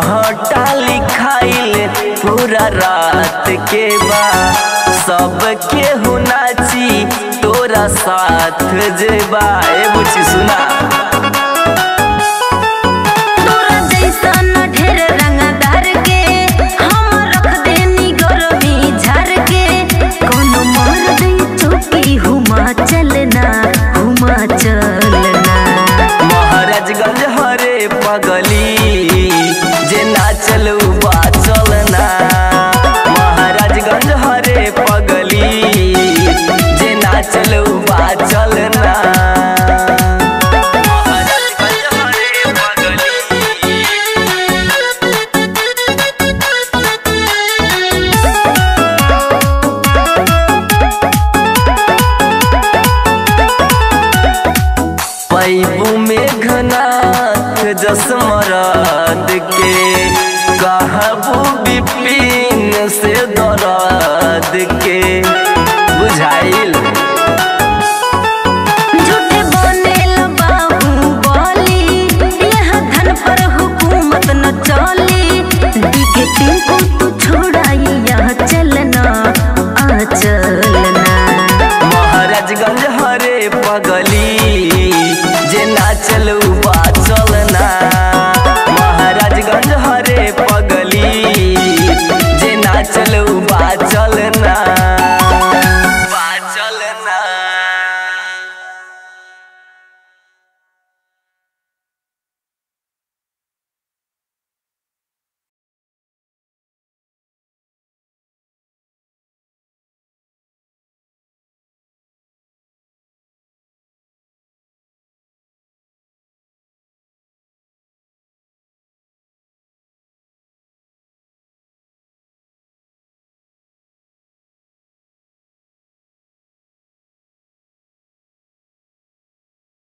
घंटा लिखाइल पूरा रात के बा सब केहू नाची तोरा साथ जेबा ए बुची सुना तोरा जैसन ढेर रंगदार के हम रख देनी गरमी झार के कोनो मार दे चौकी हुमा चलना हुमा चलना महाराजगंज हरे पगली जे नाचल बा चलना महाराजगंज हरे पगली जे नाचल बा चलना महाराजगंज हरे पगली पैबू में घनाथ जसमरद के कहबू विपिन से दरद के